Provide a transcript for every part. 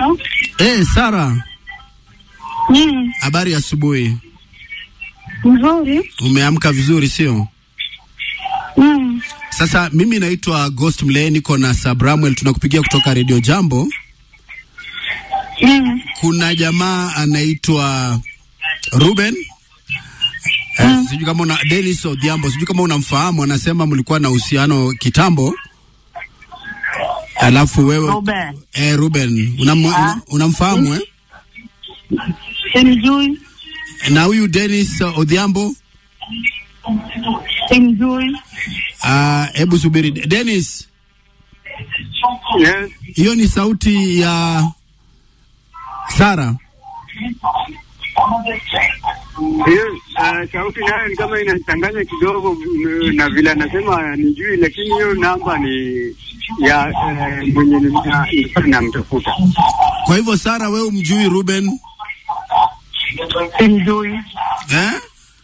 No? Eh, Sara, Mm, habari ya asubuhi. mzuri. Umeamka vizuri sio? Mm, Sasa mimi naitwa Ghost Mlee, niko na Sabramwel, tunakupigia kutoka Radio Jambo. mm, Kuna jamaa anaitwa Ruben eh, sijui kama una Dennis Odhiambo, sijui kama unamfahamu. Anasema mlikuwa na uhusiano kitambo, alafu wewe Ruben. eh, Ruben unam, Ah. unamfahamu eh? Simjui, na huyu Dennis Odhiambo simjui. ah, hebu subiri Dennis, Yes. hiyo ni sauti ya Sara. Hiyo uh, sauti nayo ni kama inachanganya kidogo mm, na vile anasema nijui, lakini hiyo namba ni ya uh, mwenye nilikuwa namtafuta. Kwa hivyo Sara, wewe umjui Ruben Simjui. eh?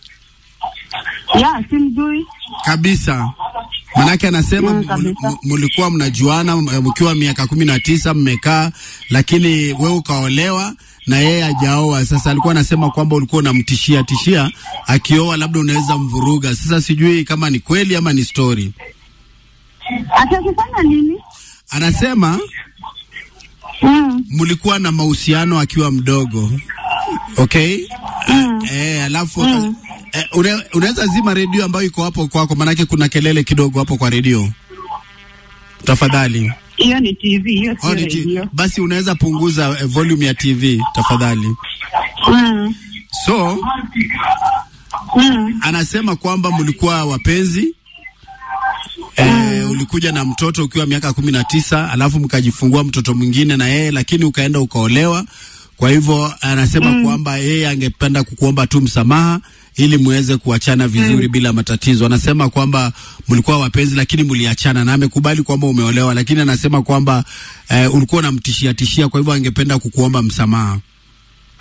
Ya, simjui. kabisa manake anasema Mm, m- kabisa. m- mlikuwa mnajuana m- mkiwa miaka kumi na tisa mmekaa, lakini wewe ukaolewa na yeye hajaoa. Sasa alikuwa anasema kwamba ulikuwa unamtishia tishia, akioa labda unaweza mvuruga. Sasa sijui kama ni kweli ama ni story. Atakifanya nini? Anasema Mm, mlikuwa na mahusiano akiwa mdogo, okay? Mm. Eh, alafu Mm. eh, une, unaweza zima redio ambayo iko hapo kwako, manake kuna kelele kidogo hapo kwa redio, tafadhali. hiyo ni TV, hiyo sio Oh, ni ti- radio. basi unaweza punguza eh, volume ya TV tafadhali. Mm, So mm, anasema kwamba mlikuwa wapenzi e, ulikuja na mtoto ukiwa miaka kumi na tisa alafu mkajifungua mtoto mwingine na yeye, lakini ukaenda ukaolewa. Kwa hivyo anasema kwamba yeye angependa kukuomba tu msamaha ili muweze kuachana vizuri bila matatizo. Anasema kwamba mlikuwa wapenzi lakini mliachana, na amekubali kwamba umeolewa, lakini anasema kwamba eh, ulikuwa unamtishia tishia, kwa hivyo angependa kukuomba msamaha.